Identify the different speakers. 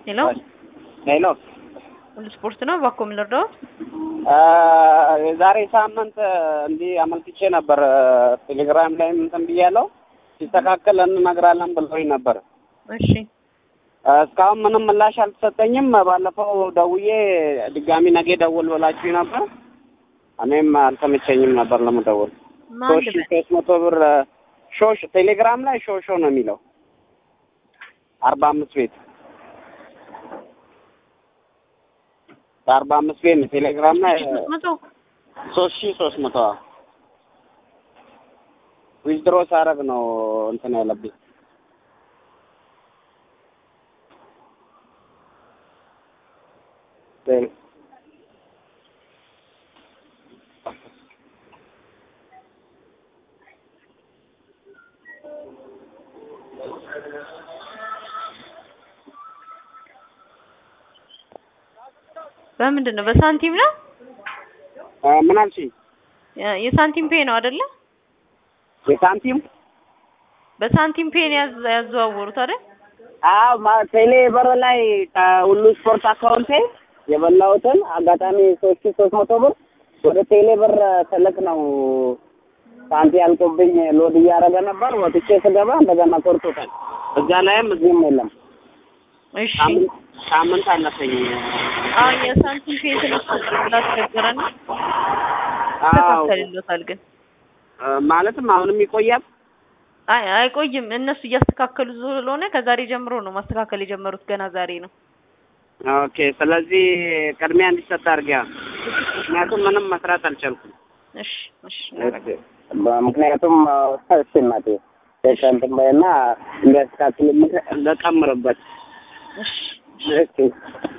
Speaker 1: ሄሎ
Speaker 2: ሄሎ
Speaker 1: ሁሉ ስፖርት ነው። እባክዎ ምን ልርዳዎት?
Speaker 2: የዛሬ ሳምንት እንዲህ አመልክቼ ነበር። ቴሌግራም ላይም እንትን ብያለሁ። ሲስተካከል እንነግራለን ብለውኝ ነበር።
Speaker 1: እሺ
Speaker 2: እስካሁን ምንም ምላሽ አልተሰጠኝም። ባለፈው ደውዬ ድጋሚ ነገ ደውል ብላችሁ ነበር። እኔም አልተመቸኝም ነበር ለመደወል።
Speaker 1: ማን
Speaker 2: ሶስት ሺህ ሶስት መቶ ብር ሾሽ ቴሌግራም ላይ ሾሾ ነው የሚለው አርባ አምስት ቤት በአርባ አምስት ቤት ነው ቴሌግራም ላይ
Speaker 1: ሶስት መቶ
Speaker 2: ሶስት ሺህ ሶስት መቶ ዊዝድሮ ሳረግ ነው እንትን ያለብኝ
Speaker 1: በምንድን ነው? በሳንቲም ነው?
Speaker 2: ምን አልሽኝ?
Speaker 1: የ- የሳንቲም ፔ ነው አይደለ?
Speaker 2: የሳንቲም
Speaker 1: በሳንቲም ፔ ነው ያዝ- ያዘዋወሩት አይደል?
Speaker 2: አዎ ማ- ቴሌ በር ላይ ከሁሉ ስፖርት አካውንቴ የበላሁትን አጋጣሚ ሶስት ሺህ ሶስት መቶ ብር ወደ ቴሌ ብር ትልቅ ነው ሳንቲ ያልቆብኝ ሎድ እያደረገ ነበር። ወጥቼ ስገባ እንደገና ቆርጦታል። እዛ ላይም እዚህም የለም።
Speaker 1: እሺ
Speaker 2: ሳምንት ሳምንት አለፈኝ።
Speaker 1: አዎ የሳንቲም ፔ ትንሽ ስላስቸገረ ነው።
Speaker 2: አዎ
Speaker 1: ይስተካከልልዎታል ግን
Speaker 2: ማለትም አሁንም ይቆያል።
Speaker 1: አይ አይቆይም። እነሱ እያስተካከሉ ስለሆነ ከዛሬ ጀምሮ ነው ማስተካከል የጀመሩት። ገና ዛሬ ነው።
Speaker 2: ኦኬ። ስለዚህ ቅድሚያ እንዲሰጥ አድርጊያ። ምክንያቱም ምንም መስራት አልቻልኩም።
Speaker 1: እሺ እሺ
Speaker 2: ምክንያቱም እሺ እናቴ እንትን በይና እንዲያስተካክል ልቀምርበት
Speaker 1: እሺ
Speaker 2: እሺ